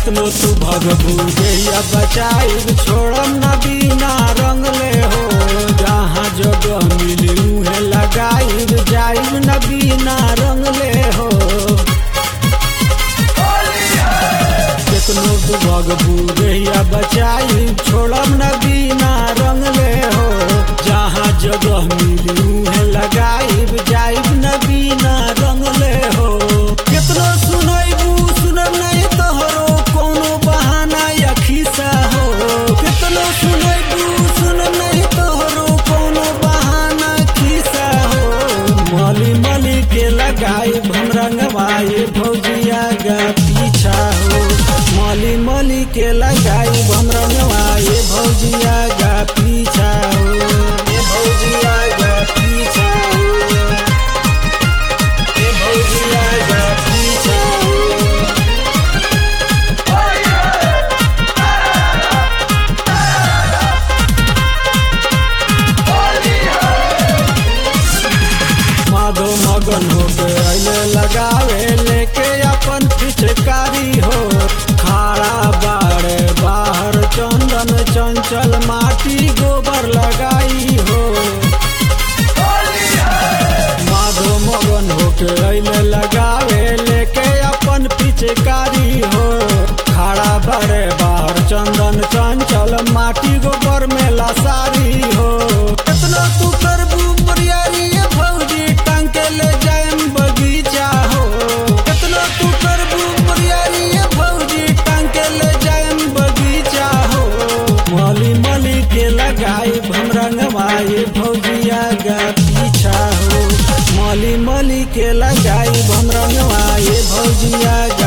केतनो तू भगबू जहिया बचाई छोड़म न बिना रंगले हो जहाँ जगह मिली उहे लगाई जाइब न बिना रंगले हो केतनो तू भगबू जहिया बचाई छोड़म न बिना रंगले हो जहाँ जगह मिली उहे लगाई जाइब न बिना रंगले हो केतनो सुनैबू सुनब नहीं तोहरो कोनो बहाना या खिस्सा हो केतनो सुनैबू सुनब नहीं तोहरो कोनो बहाना खिस्सा हो मली मली के लगाई हम रंगवाए भौजिया गा पीछा हो मली मली के लगाई हम रंगवाए भौजिया गा पीछा हो ए भौजिया गा पीछा हो ए भौजिया गा पीछा हो माधो मगन होके अइले लगावे लेके अपन पिचकारी हो खाड़ा बाड़े बाहर चंदन चंचल माटी गोबर लगाई हो माधो मगन होके अइले लगावे लेके अपन पिचकारी हो खाड़ा बाड़े बाहर चंदन चंचल माटी गोबर में लसारी हो कितना तू करबू बरियारी ये भौजी टांग के ले जाएम बगीचा हो कितना तू करबू बरियारी ये भौजी टांग के ले जाएम बगीचा हो मली मली के लगाई हम रंगवाए भौजिया गा पीछा हो मली मली के लगाई हम रंगवाए भौजिया